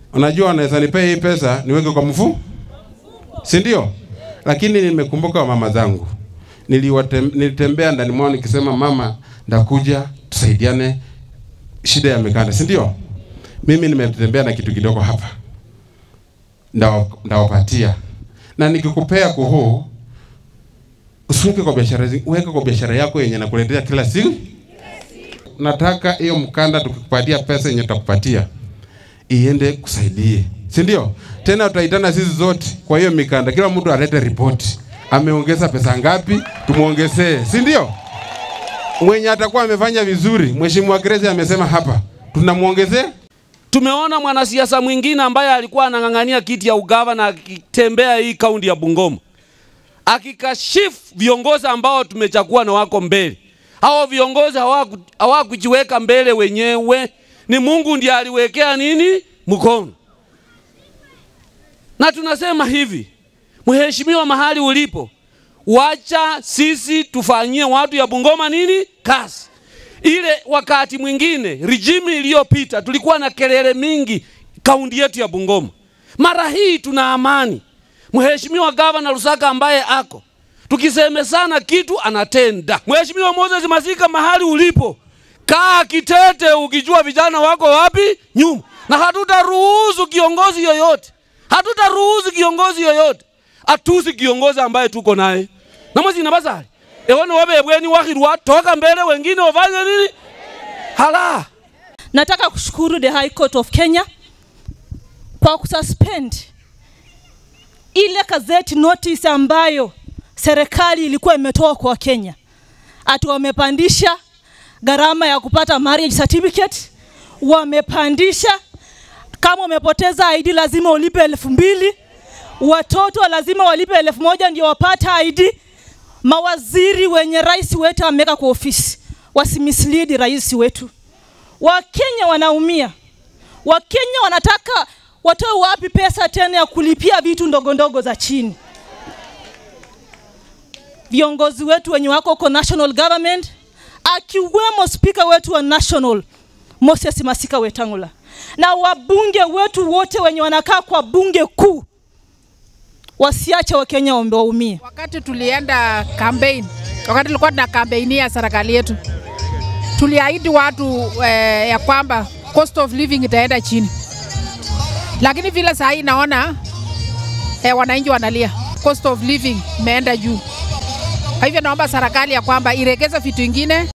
unajua wanaweza nipea hii pesa niweke kwa mfu, si ndio? Lakini nimekumbuka mama zangu, Niliwatem, nilitembea ndani mwao nikisema, mama, ndakuja tusaidiane shida ya mikanda, si ndio? Mimi nimetembea na kitu kidogo hapa, ndawapatia na nikikupea kuhuu usiweke kwa biashara, weka kwa biashara yako yenye nakuletea kila siku. Nataka hiyo mkanda tukikupatia pesa yenye tutakupatia iende kusaidie, si ndio? Tena tutaitana sisi zote kwa hiyo mikanda, kila mtu alete ripoti, ameongeza pesa ngapi, tumuongezee, si ndio? Mwenye atakuwa amefanya vizuri, Mheshimiwa Grace amesema hapa, tunamuongezea Tumeona mwanasiasa mwingine ambaye alikuwa anang'ang'ania kiti ya ugavana akitembea hii kaunti ya Bungoma akikashifu viongozi ambao tumechagua na wako mbele. Hao viongozi hawakujiweka mbele wenyewe, ni Mungu ndiye aliwekea nini mkono. Na tunasema hivi, mheshimiwa, mahali ulipo, wacha sisi tufanyie watu ya Bungoma nini kazi ile wakati mwingine regime iliyopita tulikuwa na kelele mingi kaunti yetu ya Bungoma. Mara hii tuna amani. Mheshimiwa Gavana Lusaka ambaye ako tukisemesana kitu anatenda. Mheshimiwa Moses Masika, mahali ulipo, kaa kitete, ukijua vijana wako wapi nyuma, na hatutaruhusu kiongozi yoyote, hatutaruhusu kiongozi yoyote atusi kiongozi ambaye tuko naye na mwezi na basari ewana wabebweni wakhirwa toka mbele, wengine wafanye nini? Hala, nataka kushukuru the High Court of Kenya kwa kususpend ile gazeti notice ambayo serikali ilikuwa imetoa kwa Kenya, ati wamepandisha gharama ya kupata marriage certificate, wamepandisha kama umepoteza ID lazima ulipe elfu mbili watoto lazima walipe elfu moja ndio wapate ID mawaziri wenye rais wetu ameweka kwa ofisi wasimislead rais wetu. Wakenya wanaumia, Wakenya wanataka watoe wapi pesa tena ya kulipia vitu ndogo ndogo za chini? Viongozi wetu wenye wako kwa national government, akiwemo spika wetu wa national Moses Masika Wetangula na wabunge wetu wote wenye wanakaa kwa bunge kuu wasiache Wakenya waumie. Wakati tulienda campaign, wakati tulikuwa tuna kampeinia serikali yetu, tuliahidi watu eh, ya kwamba cost of living itaenda chini, lakini vile saa hii naona eh, wananchi wanalia, cost of living imeenda juu. Kwa hivyo naomba serikali ya kwamba iregeze vitu vingine